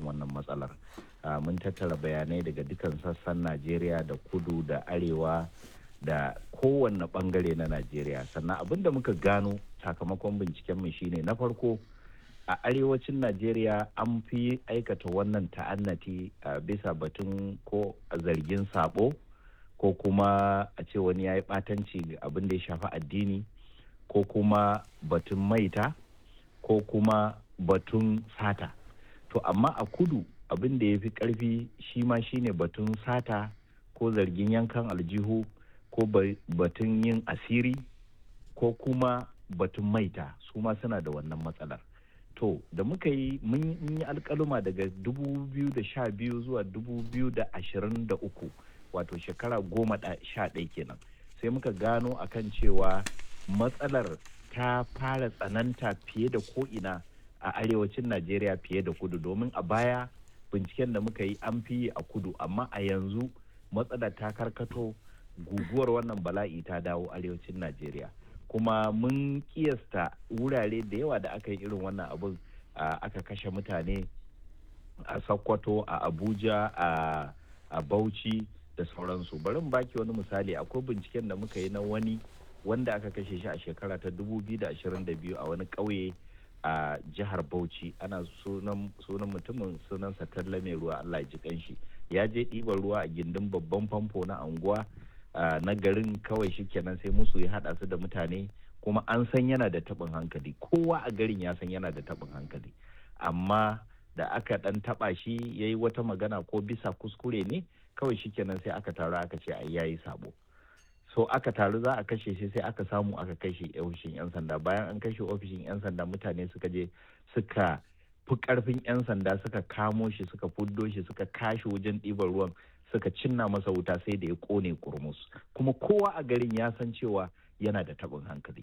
wannan matsalar mun tattara bayanai daga dukkan sassan najeriya da kudu da arewa da kowanne bangare na najeriya sannan abin da muka gano sakamakon bincikenmu shine na farko a arewacin najeriya an fi aikata wannan ta'annati a bisa batun ko zargin sabo ko kuma a ce wani ya yi ɓatanci abin da ya shafi addini ko kuma batun maita ko kuma batun sata to amma a kudu abin da ya fi ƙarfi shi ma shine batun sata ko zargin yankan aljihu ko batun yin asiri ko kuma batun maita su ma suna da wannan matsalar to da muka yi mun yi alkaluma daga 2012 zuwa 2023 wato shekara goma sha ɗaya kenan sai muka gano akan cewa matsalar ta fara tsananta fiye da ko'ina a arewacin najeriya fiye da kudu domin a baya binciken da muka yi an fi a kudu amma a yanzu matsalar ta karkato guguwar wannan bala'i ta dawo arewacin najeriya kuma mun kiyasta wurare da yawa da aka yi irin wannan abin aka kashe mutane a sokoto a abuja a bauchi da sauransu bari mu baki wani misali akwai binciken da muka yi na wani wanda aka kashe shi a shekara ta 2022 a wani ƙauye a jihar bauchi ana sunan mutumin sunansa talla mai ruwa allah ji kanshi ya je ɗiban ruwa a gindin babban famfo na anguwa na garin kawai shi kenan sai musu ya haɗa su da mutane kuma an san yana da taɓin hankali kowa a garin ya san yana da taɓin hankali amma da aka ɗan taɓa shi ya yi wata magana ko bisa kuskure ne kawai shi kenan sai aka taru aka ce ai yayi sabo so aka taru za a kashe shi sai aka samu aka kashe ofishin 'yan sanda bayan an kashe ofishin 'yan sanda mutane suka je suka fi karfin 'yan sanda suka kamo shi suka fuddo shi suka kashe wajen ɗiban ruwan suka cinna masa wuta sai da ya kone kurmus kuma kowa a garin ya san cewa yana da taɓin hankali